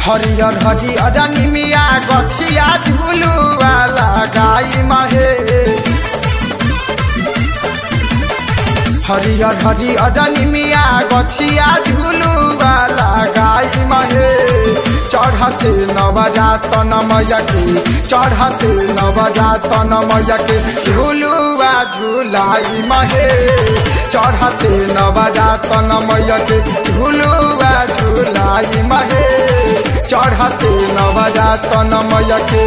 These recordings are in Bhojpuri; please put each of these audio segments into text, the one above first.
हरियर हरियर निमिया गछिया झुलुआ लगाई महे हरियर हरियर निमिया गछिया झुलुआ लगाई महे चढ़ते नवजातन मैया के चढ़ते नवजातन मैया के झुलुआ झुलाई महे चढ़ते नवजातन मैया के झुलुआ झुलाई महे चढ़ते नवजातन मैया के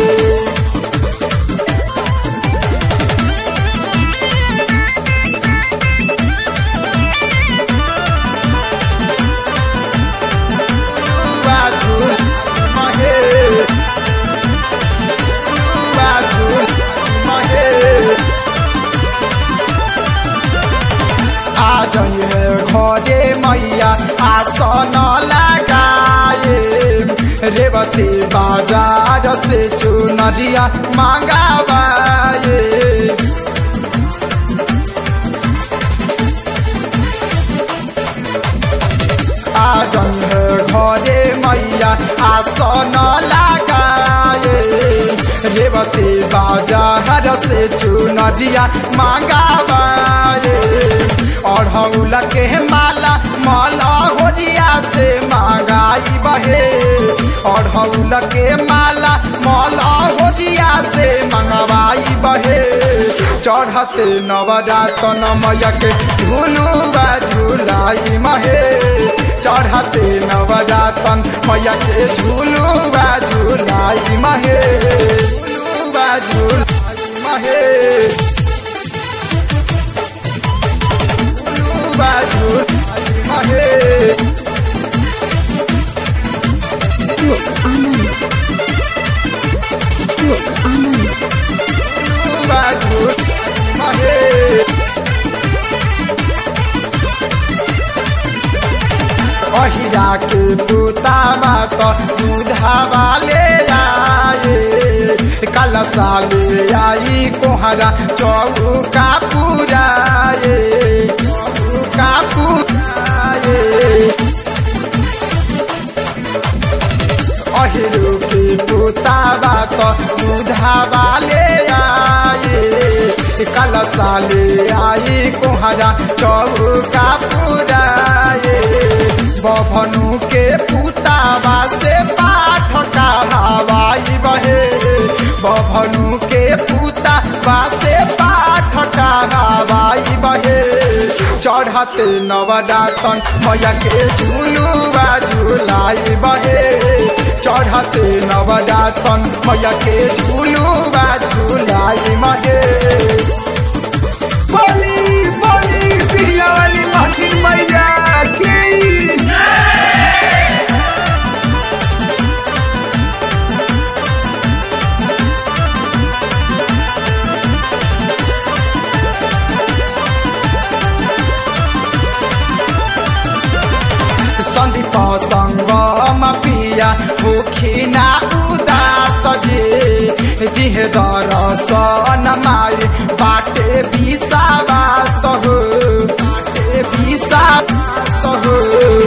घरे मैया आसन लगाए रेवती बाजार से चुनरिया मांगाबाए आज घरे मैया आसन लगाए रेवती बाजार से चुनरिया मांगाबाए अढ़ौल के माला माला होजिया से मांगाई बहे अढ़ौल के माला माला होजिया से मंगवाई बहे चढ़ते नवजातन मैया के झुलुआ झुलाई महे चढ़ते नवजातन मैया के झुलुआ झुलाई महे झुलुआ झुलाई महे बाजू महे Look, Anand. Look, Anand. बाजू महे अहिरा के पुतावा तो दूधावा ले आए कल साले आई कोहरा चौका पुराए चौका पुराए अहिरो के पुतावा तो दूधावा ले आए कल साले आई कोहरा चौका पुराए बभनु के पुतावा से पाठ हवाई बहे बभनु के पुतावा से पाठ हवाई बहे चढ़ते नवजातन मैया के झुलुआ झुलाई बहे चढ़ते नवजातन मैया के झुलुआ झुलाई महे बोली बोली पिया वाली महकिन मैया की सन्दीप सङ्गम पिया मुखिना उदास जे दिह दरसन माई बाटे विषावास हो बाटे विषावास हो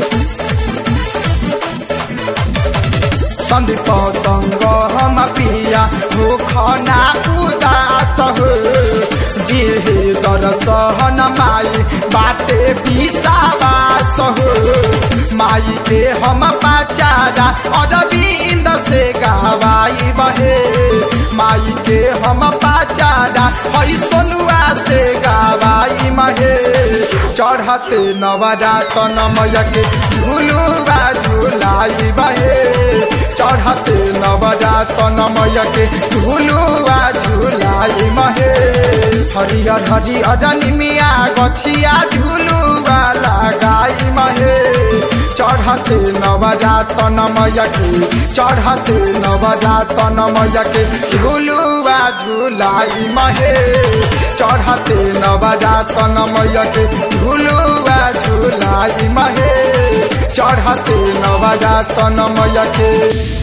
सन्दीप सङ्गम पिया मुखना उदास हो दिह दरसन माई बाटे विषावास हो माई के हम पाचारा अरविंद से गवाई बहे माई के हम पाचारा हई सोनुआ से गवाई महे चढ़ते नवजातन मैया के झुलुआ झुलाई बहे चढ़ते नवजातन मैया के झुलुआ झुलाई महे हरियर हरियर निमिया गछिया झुलुआ लगाई महे चढ़ते नवजातन मैया के चढ़ते नवजातन मैया के झुलुआ झुलाई महे चढ़ते नवजातन मैया के झुलुआ झुलाई महे चढ़ते नवजातन मैया के